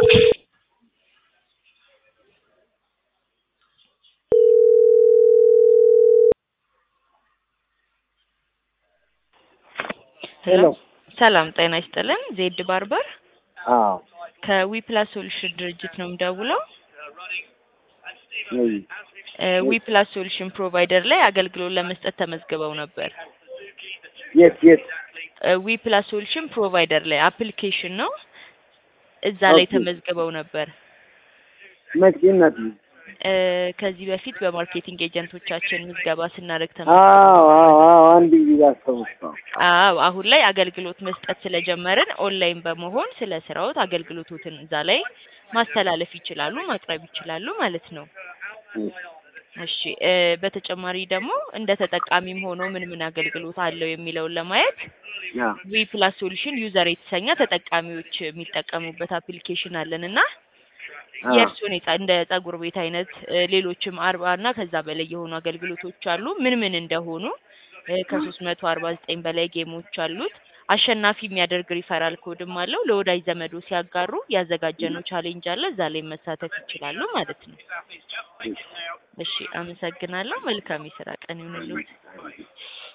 ሄሎ ሰላም ጤና ይስጥልን። ዜድ ባርበር አዎ ከዊፕላስ ሶሉሽን ድርጅት ነው የምደውለው። ነይ ዊፕላስ ሶሉሽን ፕሮቫይደር ላይ አገልግሎት ለመስጠት ተመዝግበው ነበር። የት የት ዊፕላስ ሶሉሽን ፕሮቫይደር ላይ አፕሊኬሽን ነው። እዛ ላይ ኦኬ። ተመዝግበው ነበር። መቼ እናት እ ከዚህ በፊት በማርኬቲንግ ኤጀንቶቻችን ምዝገባ ስናደርግ አዎ ተመዝግበው አዎ አዎ አንድ ጊዜ አስታውሰው አዎ አሁን ላይ አገልግሎት መስጠት ስለጀመርን ኦንላይን በመሆን ስለ ስራዎት አገልግሎቶትን እዛ ላይ ማስተላለፍ ይችላሉ፣ ማቅረብ ይችላሉ ማለት ነው። እሺ እ በተጨማሪ ደግሞ እንደ ተጠቃሚም ሆኖ ምን ምን አገልግሎት አለው የሚለውን ለማየት ያ ዊ ፕላስ ሶሉሽን ዩዘር የተሰኘ ተጠቃሚዎች የሚጠቀሙበት አፕሊኬሽን አለን እና አዎ የእርስዎን የጸ- እንደ ጸጉር ቤት አይነት እ ሌሎችም አርባ እና ከዛ በላይ የሆኑ አገልግሎቶች አሉ። ምን ምን እንደሆኑ እ ከሶስት መቶ አርባ ዘጠኝ በላይ ጌሞች አሉት። አሸናፊ የሚያደርግ ሪፈራል ኮድም አለው። ለወዳጅ ዘመዶ ሲያጋሩ ያዘጋጀነው ቻሌንጅ አለ። እዛ ላይ መሳተፍ ይችላሉ ማለት ነው። እሺ አመሰግናለሁ። መልካም የስራ ቀን ይሁንልዎት።